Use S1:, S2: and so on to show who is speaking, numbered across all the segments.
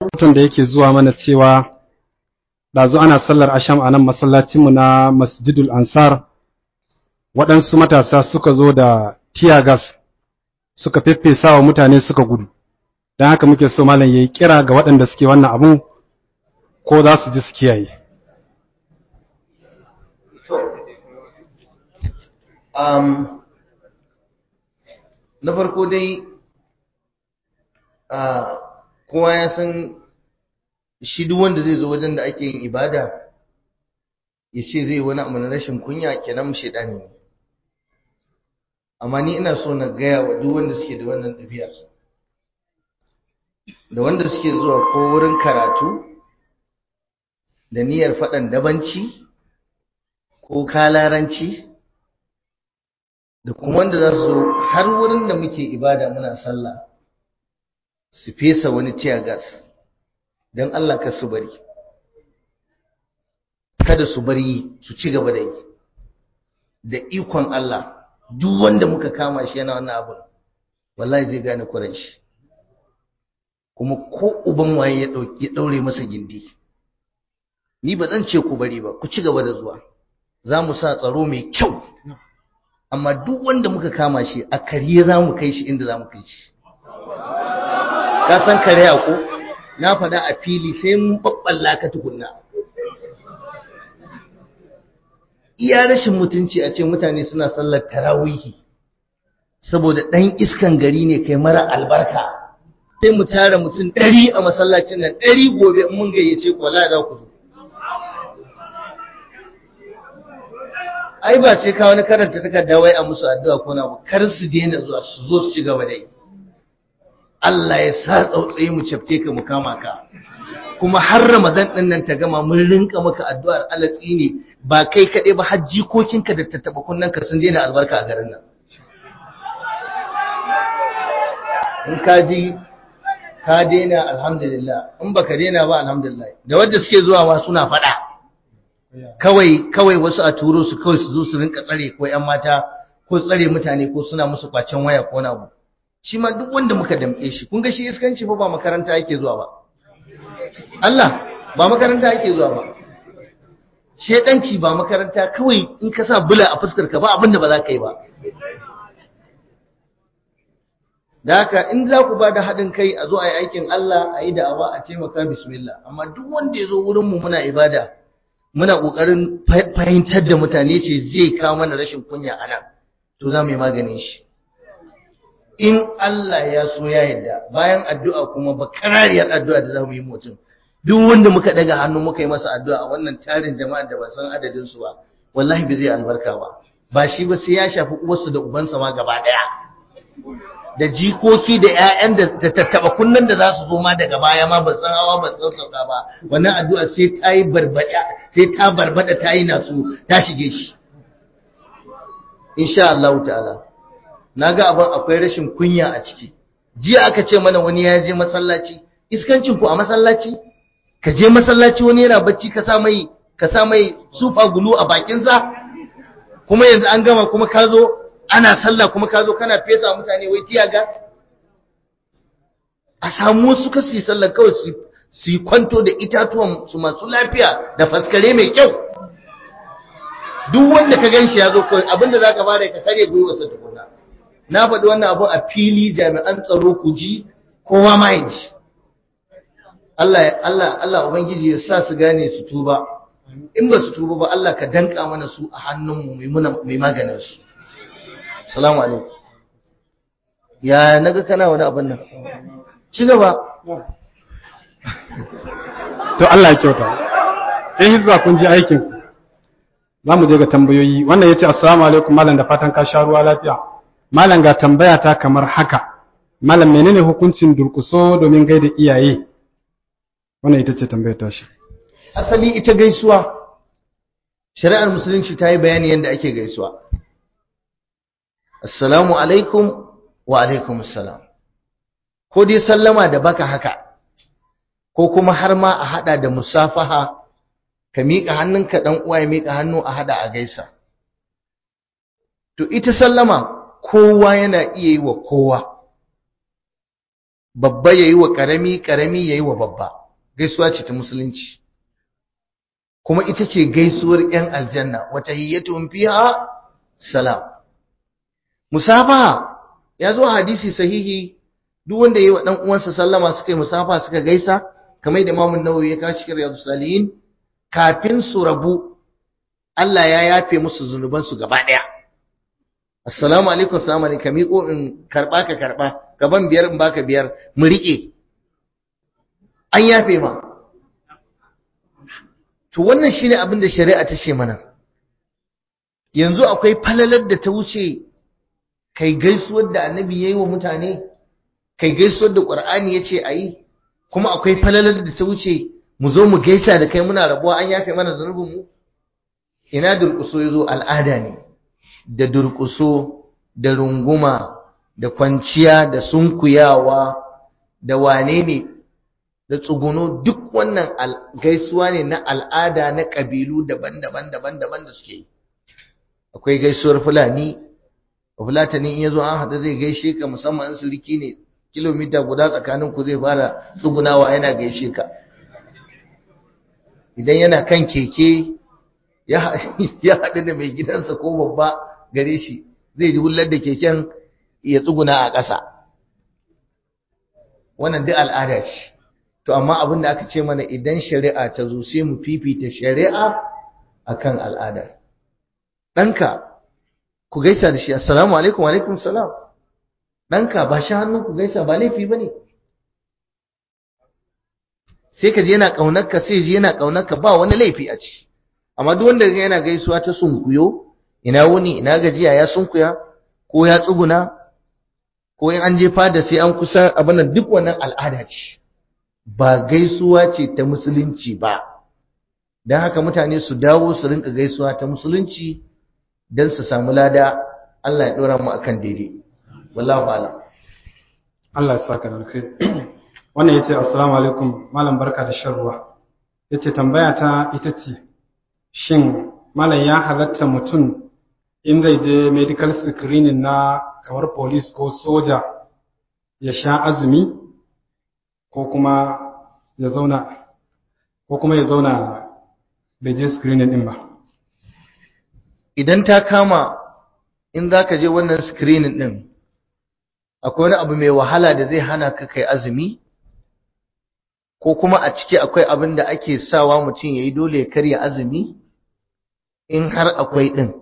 S1: rahoton da yake zuwa mana cewa ɗazu ana sallar asham a nan masallacinmu na masjidul ansar waɗansu matasa suka zo da tiyagas suka feffesa wa mutane suka gudu don haka muke so malam ya yi kira ga waɗanda suke wannan abu ko za su ji su kiyaye
S2: um, na farko dai kowa ya san shi duk wanda zai zo wajen da ake yin ibada ya ce zai wani abu na rashin kunya kenan shaidani ne amma ni ina so na gaya wa duk wanda suke da wannan ɗabi'ar da wanda suke zuwa ko wurin karatu da niyyar faɗan dabanci ko kalaranci da kuma wanda za su zo har wurin da muke ibada muna sallah su fesa wani gas don Allah ka su bari kada su bari su ci gaba da yi da ikon Allah duk wanda muka kama shi yana wannan abin wallahi zai gane kuran shi kuma ko uban waye ya daure masa gindi ni ba zan ce ku bari ba ku ci gaba da zuwa za mu sa tsaro mai kyau amma duk wanda muka kama shi a kariye za mu kai shi inda za mu kai shi ka san kare ko na faɗa a fili sai mun babballa ka tukunna iya rashin mutunci a ce mutane suna sallar tarawihi saboda ɗan iskan gari ne kai mara albarka sai mu tara mutum ɗari a masallacin nan ɗari gobe mun gayyace ku wala za ku zo ai ba sai ka wani karanta takarda wai a musu addu'a ko na kar su daina zuwa su zo su ci gaba da yi Allah ya sa tsautsaye mu cafke ka mu kama ka kuma har Ramadan din nan ta gama mun rinka maka addu'ar alatsi ne ba kai kaɗai ba har jikokinka da tattaba kunnen ka sun daina albarka a garin nan in ka ji ka daina alhamdulillah in baka daina ba alhamdulillah da wanda suke zuwa ma suna faɗa kawai kawai wasu a turo su kawai su zo su rinka tsare ko ƴan mata ko tsare mutane ko suna musu kwacen waya ko na shi ma duk wanda muka damƙe shi kun ga shi iskanci fa ba makaranta yake zuwa ba Allah ba makaranta yake zuwa ba shedanci ba makaranta kawai in ka sa bula a fuskar ka ba abinda ba za ka yi ba da haka in za ku ba da haɗin kai a zo a yi aikin Allah a yi da'awa a taimaka bismillah amma duk wanda ya zo wurinmu muna ibada muna ƙoƙarin fahimtar da mutane ce zai kawo mana rashin kunya a nan to za mu yi maganin shi in Allah ya so ya yarda bayan addu'a kuma ba karariyar addu'a da za mu yi mutum duk wanda muka daga hannu muka yi masa addu'a wannan tarin jama'a da ba san adadin su ba wallahi bai zai albarka ba ba shi ba sai ya shafi uwarsu da ubansa ma gaba daya da jikoki da ƴaƴan da tattaba kunnan da za su zo ma daga baya ma ba san hawa ba san sauka ba wannan addu'a sai ta yi barbada sai ta barbada ta yi nasu ta shige shi insha Allah ta'ala naga abin akwai rashin kunya a ciki jiya aka ce mana wani ya je masallaci iskancin ku a masallaci ka je masallaci wani yana bacci ka sa mai ka sa mai sufa gulu a bakin sa kuma yanzu an gama kuma ka zo ana sallah kuma ka zo kana fesa mutane wai tiya gas a samu wasu ka su yi sallah kawai su su kwanto da itatuwan su masu lafiya da faskare mai kyau duk wanda ka ganshi ya zo kawai abinda zaka bada ka kare gwiwarsa tukuna na faɗi wannan abun a fili jami'an tsaro ku ji kowa ma ya ji Allah Allah Allah ubangiji ya sa su gane su tuba in ba su tuba ba Allah ka danka mana su a hannunmu mai muna mai maganin su assalamu alaikum ya naga kana wani abin nan ci gaba
S1: to Allah ya kyauta sai hizba kun ji aikin za mu je ga tambayoyi wannan yace assalamu alaikum malam da fatan ka sha ruwa lafiya malam ga tambaya ta kamar haka malam menene hukuncin durkuso domin gaida iyaye wannan ita ce tambayar ta shi
S2: asali ita gaisuwa shari'ar musulunci ta yi bayani yadda ake gaisuwa assalamu alaikum wa alaikum assalam ko dai sallama da baka haka ko kuma har ma a hada da musafaha ka miƙa hannunka dan uwa ya miƙa hannu a hada a gaisa to ita sallama kowa yana iya yi wa kowa babba yayi wa karami karami yayi wa babba gaisuwa ce ta musulunci kuma ita ce gaisuwar yan aljanna wata hiyyatun fiha salam musafaha ya zo hadisi sahihi duk wanda yayi wa dan uwansa sallama suka yi musafa suka gaisa kamar da Imam Nawawi ya kawo cikin Riyadus Salihin kafin su rabu Allah ya yafe musu zunuban su gaba daya Assalamu alaikum assalamu alaikum miƙo in karba ka karba gaban biyar in baka biyar mu rike an yafe ma to wannan shine abin da shari'a ta ce mana yanzu akwai falalar da ta wuce kai gaisuwar da annabi yayi wa mutane kai gaisuwar da qur'ani yace ayi kuma akwai falalar da ta wuce mu zo mu gaisa da kai muna rabuwa an yafe mana zanubin mu ina durƙuso yazo al'ada ne da durƙuso da runguma da kwanciya da sunkuyawa da wane ne da tsuguno duk wannan gaisuwa ne na al'ada na ƙabilu daban-daban daban-daban da suke yi akwai gaisuwar fulani fulatani in yazo an haɗu zai gaishe ka musamman in sulki ne kilomita guda tsakanin ku zai fara tsugunawa yana gaishe ka idan yana kan keke ya haɗu da mai gidansa ko babba gare shi zai ji hullar da keken ya tsuguna a ƙasa wannan duk al'ada ce to amma abin da aka ce mana idan shari'a ta zo sai mu fifita shari'a akan al'ada ɗanka ku gaisa da shi assalamu alaikum alaikum salam ɗanka ba shi hannu ku gaisa ba laifi ba ne sai ka je yana ƙaunarka sai je yana ƙaunarka ba wani laifi a ci amma duk wanda yana gaisuwa ta sunkuyo ina wuni ina gajiya ya sunkuya ko ya tsuguna ko in an je fada sai an kusa abin nan duk wannan al'ada ce ba gaisuwa ce ta musulunci ba don haka mutane su dawo su rinka gaisuwa ta musulunci don su samu lada Allah ya ɗora mu akan daidai wallahu a'lam
S1: Allah ya saka da kai wannan yace assalamu alaikum malam barka da shan ruwa yace tambaya ta ita ce shin malam ya halatta mutum in zai je medical screening na kamar police ko soja ya sha azumi ko kuma ya zauna ko kuma ya zauna bai je screening din ba
S2: idan ta kama in za ka je wannan screening din akwai wani abu mai wahala da zai hana ka kai azumi ko kuma a ciki akwai abin da ake sawa mutum ya yi dole ya karya azumi in har akwai ɗin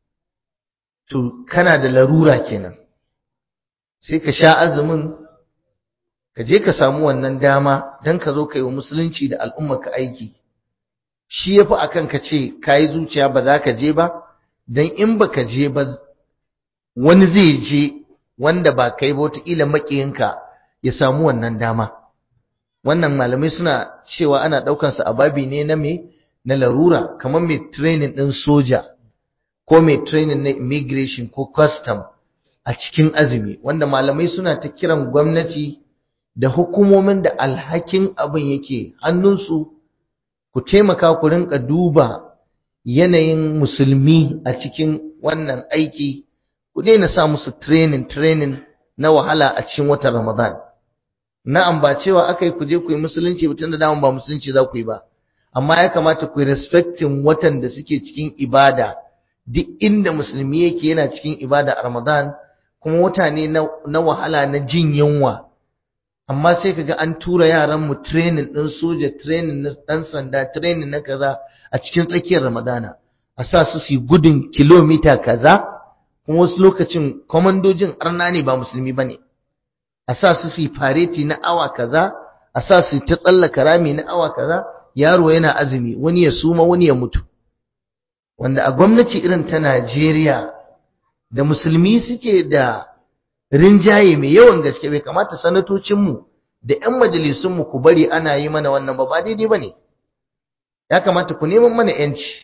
S2: to kana da larura kenan sai ka sha azumin ka je ka samu wannan dama don ka zo ka yi wa musulunci da al'ummarka aiki shi ya fi a kan ka ce ka yi zuciya ba za ka je ba don in ba ka je ba wani zai je wanda ba kai ba wataƙila maƙiyinka ya samu wannan dama wannan malamai suna cewa ana ɗaukansa a babi ne na me na larura kamar mai training ɗin soja ko mai training na immigration ko custom a cikin azumi wanda malamai suna ta kiran gwamnati da hukumomin da alhakin abin yake hannunsu ku taimaka ku rinka duba yanayin musulmi a cikin wannan aiki ku daina sa musu training training na wahala a cikin watan Ramadan na'am ba cewa akai ku je ku yi musulunci tun da dama ba musulunci za ku yi ba amma ya kamata ku yi respecting watan da suke cikin ibada duk inda musulmi yake yana cikin ibada a Ramadan kuma wata ne na wahala na jin yunwa amma sai kaga an tura yaran mu training din soja training na dan sanda training na kaza a cikin tsakiyar Ramadana a sa su su gudun kilomita kaza kuma wasu lokacin komandojin arna ne ba musulmi bane a sa su su fareti na awa kaza a sa su ta tsallaka rami na awa kaza yaro yana azumi wani ya suma wani ya mutu wanda a gwamnati irin ta Najeriya da musulmi suke da rinjaye mai yawan gaske bai kamata sanatocinmu da 'yan majalisunmu ku bari ana yi mana wannan ba ba daidai ba ne ya kamata ku neman mana 'yanci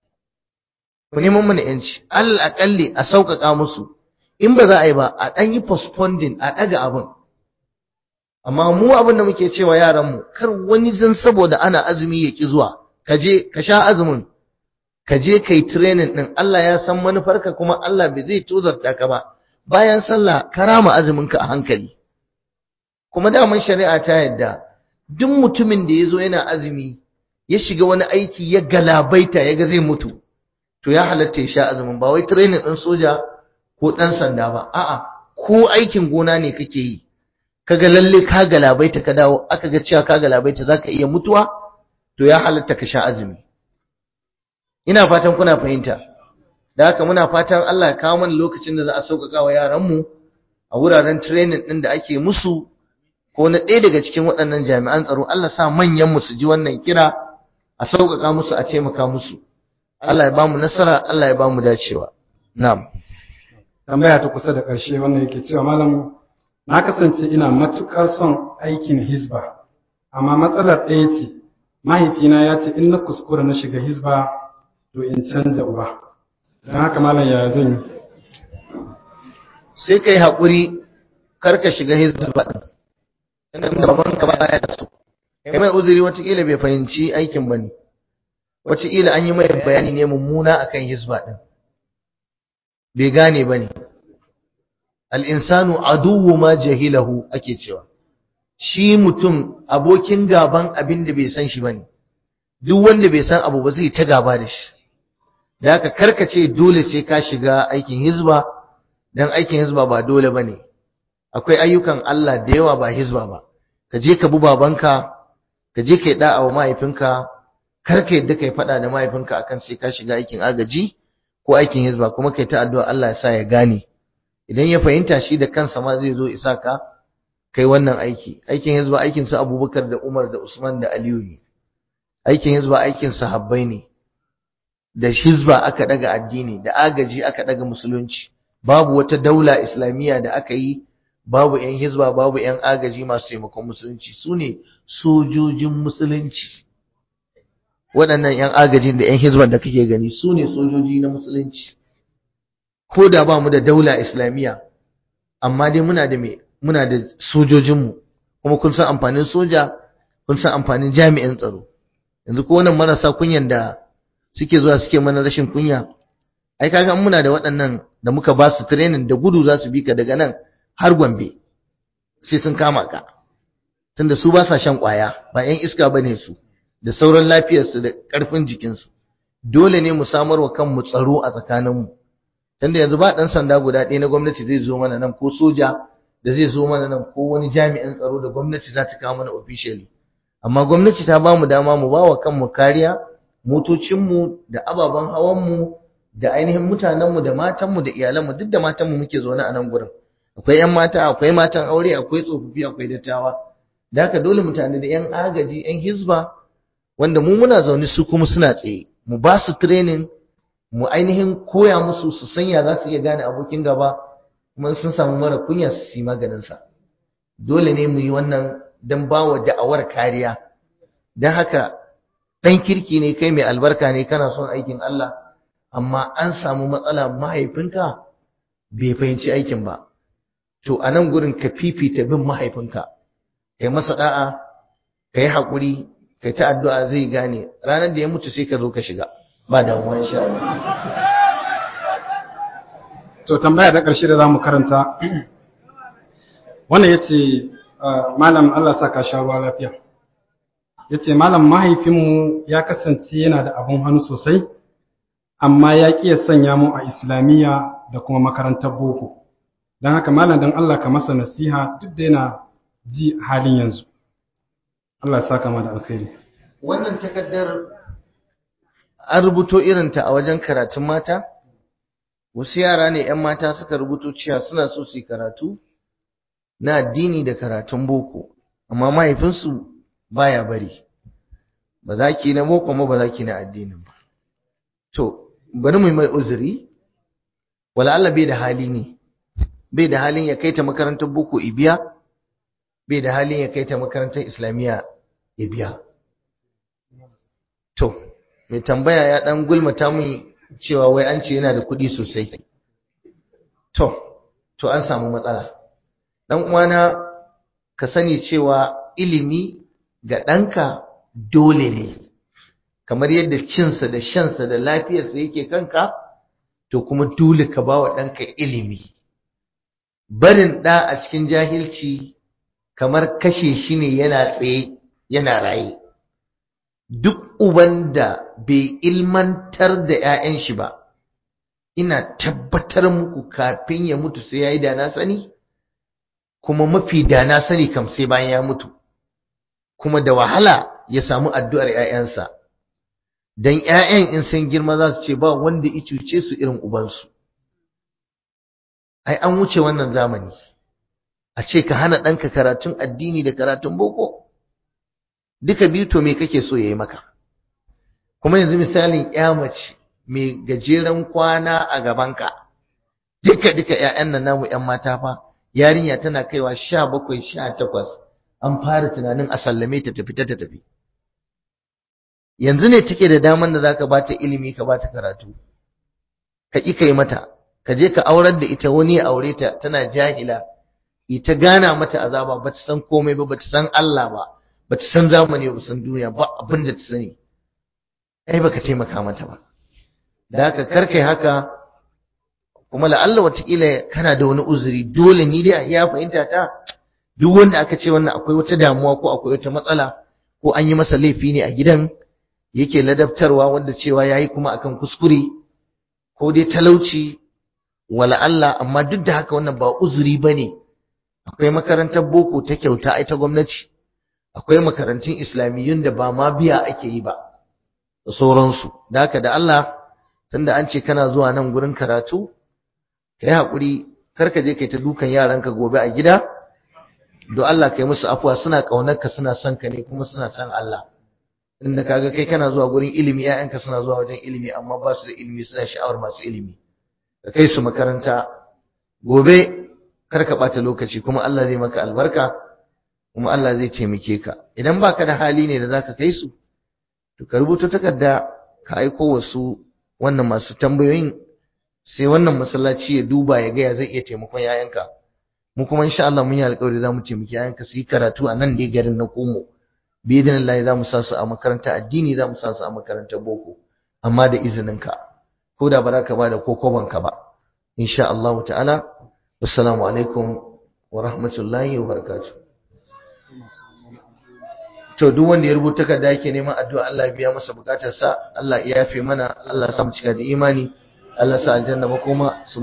S2: ku neman mana 'yanci alal akalli a sauƙaƙa musu in ba za a yi ba a ɗan yi postponding a ɗaga abin amma mu abin da muke cewa yaranmu kar wani zan saboda ana azumi ya ƙi zuwa ka je ka sha azumin ka je kai training din Allah ya san manufarka kuma Allah bai zai tozarta ka ba bayan sallah karama azumin ka a hankali kuma daman shari'a ta yadda duk mutumin da ya zo yana azumi ya shiga wani aiki ya galabaita ya ga zai mutu to ya halatta ya sha azumin ba wai training ɗin soja ko ɗan sanda ba a'a ko aikin gona ne kake yi kaga lalle ka galabaita ka dawo aka ga cewa ka galabaita zaka iya mutuwa to ya halatta ka sha azumi ina fatan kuna fahimta da haka muna fatan Allah ya kawo mana lokacin da za a sauƙaƙa wa yaranmu a wuraren training ɗin da ake musu ko na ɗaya daga cikin waɗannan jami'an tsaro Allah sa manyan mu su ji wannan kira a sauƙaƙa musu a taimaka musu Allah ya ba mu nasara Allah ya ba mu dacewa na'am
S1: tambaya ta kusa da ƙarshe wannan yake cewa malam na kasance ina matuƙar son aikin hizba amma matsalar ɗaya ce mahaifina ya ce in na kuskura na shiga hizba to in canja uba don haka malam ya zan yi
S2: sai kai haƙuri kar ka shiga hizba ɗin inda baban ka baya da su kai mai uzuri wataƙila bai fahimci aikin ba ne wataƙila an yi mai bayani ne mummuna akan hizba ɗin bai gane ba ne al'insanu aduwu ma jahilahu ake cewa shi mutum abokin gaban abin da bai san shi ba ne duk wanda bai san abu ba zai ta gaba da shi da haka karkace dole sai ka shiga aikin hizba don aikin hizba ba dole ba ne akwai ayyukan Allah da yawa ba hizba ba ka je ka bi babanka ka je ka yi da'a wa mahaifinka kar ka yadda ka yi faɗa da mahaifinka akan sai ka shiga aikin agaji ko aikin hizba kuma kai ta addu'a Allah ya sa ya gane idan ya fahimta shi da kansa ma zai zo isa ka kai wannan aiki aikin hizba aikin su Abubakar da Umar da Usman da Aliyu ne aikin hizba aikin sahabbai ne da hizba aka daga addini da agaji aka daga musulunci babu wata daula islamiyya da aka yi babu yan hizba babu yan agaji masu taimakon musulunci su ne sojojin musulunci waɗannan yan agajin da yan hizban da kake gani su ne sojoji na musulunci ko da ba mu da daula islamiyya amma dai muna da me muna da sojojinmu kuma kun san amfanin soja kun san amfanin jami'in tsaro yanzu ko wannan marasa kunyan da suke zuwa suke mana rashin kunya ai kaga muna da waɗannan da muka ba su training da gudu za su bi ka daga nan har Gombe sai sun kama ka tunda su ba sa shan ƙwaya ba 'yan iska bane su da sauran lafiyarsu da ƙarfin jikinsu dole ne mu samar wa kanmu tsaro a tsakaninmu tunda yanzu ba ɗan sanda guda ɗaya na gwamnati zai zo mana nan ko soja da zai zo mana nan ko wani jami'in tsaro da gwamnati za ta kawo mana officially amma gwamnati ta ba mu dama mu ba wa kanmu kariya motocinmu da ababen hawanmu da ainihin mutanenmu da matanmu da iyalanmu duk da matanmu muke zaune a nan gurin akwai 'yan mata akwai matan aure akwai tsofaffi akwai dattawa da haka dole mutane da 'yan agaji 'yan hizba wanda mu muna zaune su kuma suna tsaye mu ba su training mu ainihin koya musu su sanya za su iya gane abokin gaba kuma sun samu mara kunya su yi maganinsa dole ne mu yi wannan don ba wa da'awar kariya don haka ɗan kirki ne kai mai albarka ne kana son aikin Allah amma an samu matsala mahaifinka bai fahimci aikin ba to a nan gurin ka fifita bin mahaifinka kai masa da'a ka yi haƙuri kai ta addu'a zai gane ranar da ya mutu sai ka zo ka shiga ba damuwa insha Allah
S1: to tambaya da ƙarshe da zamu karanta wannan yace malam Allah saka sha ruwa lafiya yace malam mahaifinmu ya kasance yana da abun hannu sosai amma ya ƙi ya sanya mu a islamiyya da kuma makarantar boko don haka malam don Allah ka masa nasiha duk da yana ji halin yanzu Allah ya saka da alkhairi
S2: wannan takaddar an rubuto irinta a wajen karatun mata wasu yara ne 'yan mata suka rubuto cewa suna so su yi karatu na addini da karatun boko amma mahaifinsu baya bari ba za ki na boko ma ba za ki na addinin ba to bari mu mai uzuri wala Allah bai da hali ne bai da halin ya kai ta makarantar boko ibiya bai da halin ya kai ta makarantar islamiyya ya biya to mai tambaya ya dan gulmata mun cewa wai an ce yana da kuɗi sosai to to an samu matsala dan uwana ka sani cewa ilimi ga ɗanka dole ne kamar yadda cinsa da shansa da lafiyarsa yake kanka to kuma dole ka ba wa ɗanka ilimi barin ɗa a cikin jahilci kamar kashe shi ne yana tsaye yana raye duk uban da bai ilmantar da 'ya'yan shi ba ina tabbatar muku kafin ya mutu sai ya yi da na sani kuma mafi da na sani kam sai bayan ya mutu kuma da wahala ya samu addu'ar 'ya'yansa don 'ya'yan in sun girma za su ce ba wanda ya cuce su irin ubansu ai an wuce wannan zamani a ce ka hana ɗanka karatun addini da karatun boko duka biyu to me kake so ya yi maka kuma yanzu misalin ya mace mai gajeren kwana a gabanka duka duka 'ya'yan nan namu 'yan mata fa yarinya tana kaiwa sha bakwai sha takwas an fara tunanin a sallame ta tafi ta tafi yanzu ne take da daman da zaka bata ilimi ka bata karatu ka ƙi kai mata ka je ka aurar da ita wani ya aure ta tana jahila ita gana mata azaba bata san komai ba bata san Allah ba bata san zamani ba san duniya ba abin da ta sani ai baka taimaka mata ba da haka karkai haka kuma la'alla watakila kana da wani uzuri dole ni dai ya fahimta ta duk wanda aka ce wannan akwai wata damuwa ko akwai wata matsala ko an yi masa laifi ne a gidan yake ladabtarwa wanda cewa yayi kuma akan kuskure ko dai talauci wala Allah amma duk da haka wannan ba uzuri bane akwai makarantar boko ta kyauta ai ta gwamnati akwai makarantun islamiyyun da ba ma biya ake yi ba da sauransu da haka da Allah tunda an ce kana zuwa nan gurin karatu kai hakuri kar ka je kai ta dukan yaranka gobe a gida don Allah kai musu afuwa suna kaunarka suna son ka ne kuma suna son Allah inda kaga kai kana zuwa gurin ilimi ƴaƴanka suna zuwa wajen ilimi amma ba su da ilimi suna sha'awar masu ilimi ka kai su makaranta gobe kar ka bata lokaci kuma Allah zai maka albarka kuma Allah zai taimake ka idan baka da hali ne da zaka kai su to ka rubuta takarda ka aiko wasu wannan masu tambayoyin sai wannan masallaci ya duba ya ga ya zai iya taimakon yayanka mu kuma insha Allah mun yi alƙawari za mu taimaki yayanka su yi karatu a nan dai garin na Komo bi idinillahi za mu sa su a makaranta addini za mu sa su a makarantar boko amma da izininka ko da ba za ka ba da kokobanka ba insha Allah ta'ala assalamu alaikum wa rahmatullahi wa barakatuh to duk wanda ya rubuta takarda yake neman addu'a Allah ya biya masa bukatarsa Allah ya yafe mana Allah ya sa mu cika da imani Allah ya sa aljanna makoma